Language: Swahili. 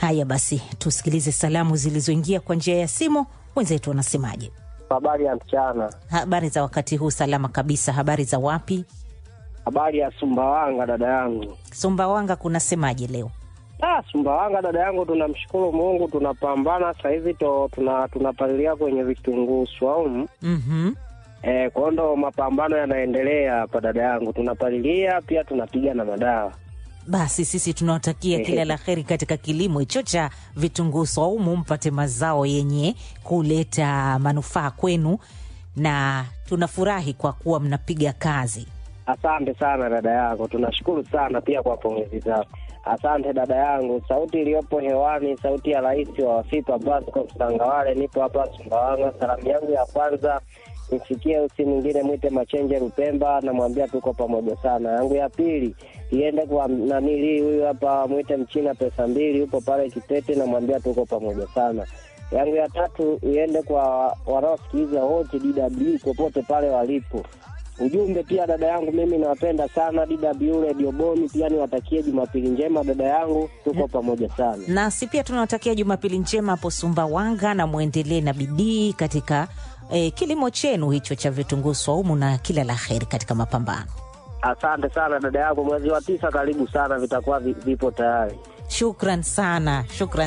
Haya basi, tusikilize salamu zilizoingia kwa njia ya simu. Wenzetu wanasemaje? Habari ya mchana. Habari za wakati huu? Salama kabisa. Habari za wapi? Habari ya Sumbawanga dada yangu. Sumbawanga kunasemaje leo? Ah, Sumbawanga dada yangu, tunamshukuru Mungu, tunapambana sasa hivi to tuna tunapalilia kwenye vitunguu swaumu. Mhm. Eh, kwa hiyo ndo mapambano yanaendelea hapa dada yangu, tunapalilia pia tunapiga na madawa. Basi sisi tunawatakia kila la heri katika kilimo hicho cha vitunguu swaumu, mpate mazao yenye kuleta manufaa kwenu, na tunafurahi kwa kuwa mnapiga kazi. Asante sana dada yangu, tunashukuru sana pia kwa pongezi zako. Asante dada yangu. Sauti iliyopo hewani, sauti ya rais wa Wafipa Bosco Msangawale, nipo hapa Sumbawanga. Salamu yangu ya kwanza mfikie usi mwingine mwite Machenje Rupemba, namwambia tuko pamoja sana. Yangu ya pili iende kwa nanili huyu hapa mwite Mchina pesa mbili, yupo pale Kitete, namwambia tuko pamoja sana. Yangu ya tatu iende kwa wanaosikiliza wote DW popote pale walipo. Ujumbe pia dada yangu, mimi nawapenda sana DW Radio Boni, pia niwatakie Jumapili njema dada yangu, tuko pamoja sana. Nasi pia tunawatakia Jumapili njema hapo Sumbawanga, na mwendelee na bidii katika eh, kilimo chenu hicho cha vitunguu swaumu, na kila la heri katika mapambano. Asante sana dada yangu, mwezi wa tisa karibu sana, vitakuwa vi- vipo tayari. Shukran sana, shukran.